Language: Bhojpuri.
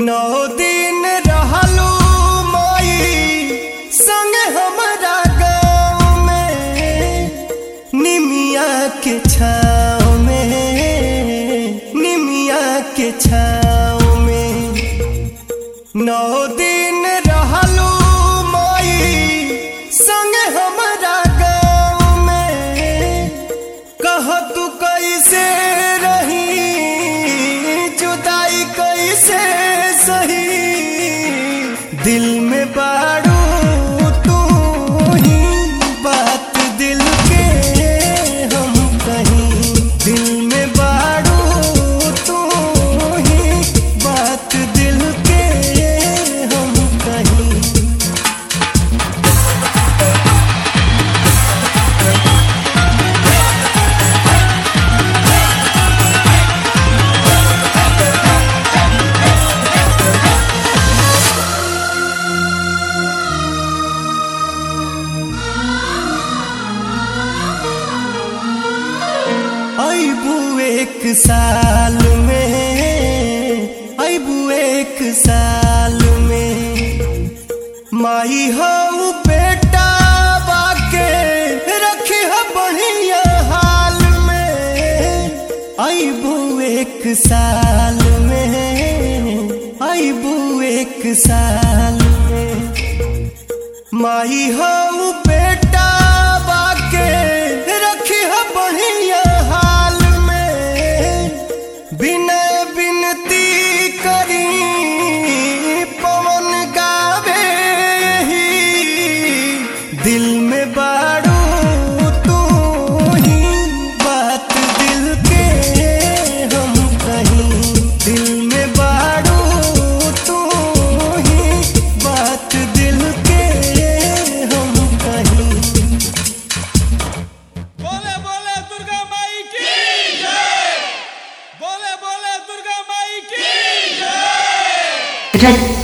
नौ दिन रहलू माई संग हमारा गाँव में निमिया के छाँव में निमिया के छाँव में नौ दिन रहलू माई संग हमारा गाँव में कह तू कैसे रही जुदाई कैसे सही दिल में बाड़ू तू ही बात दिल के हम कहीं दिल में बाड़ू तू ही बात दिल के हम कहीं अबू एक साल में अबू एक साल में माई हो बेटा बाके रखी हो बढ़िया हाल में अबू एक साल में अबू एक साल में माई हो बेटा बाके रखी हो बढ़िया हाल में बिनय बिनती करी पवन गावे ही दिल में बाड़ू तू ही बात दिल के हम कहीं दिल में बाड़ू तू ही बात दिल के हम कहीं बोले बोले दुर्गा माई की जय बोले बोले दुर्गा माई की जय रच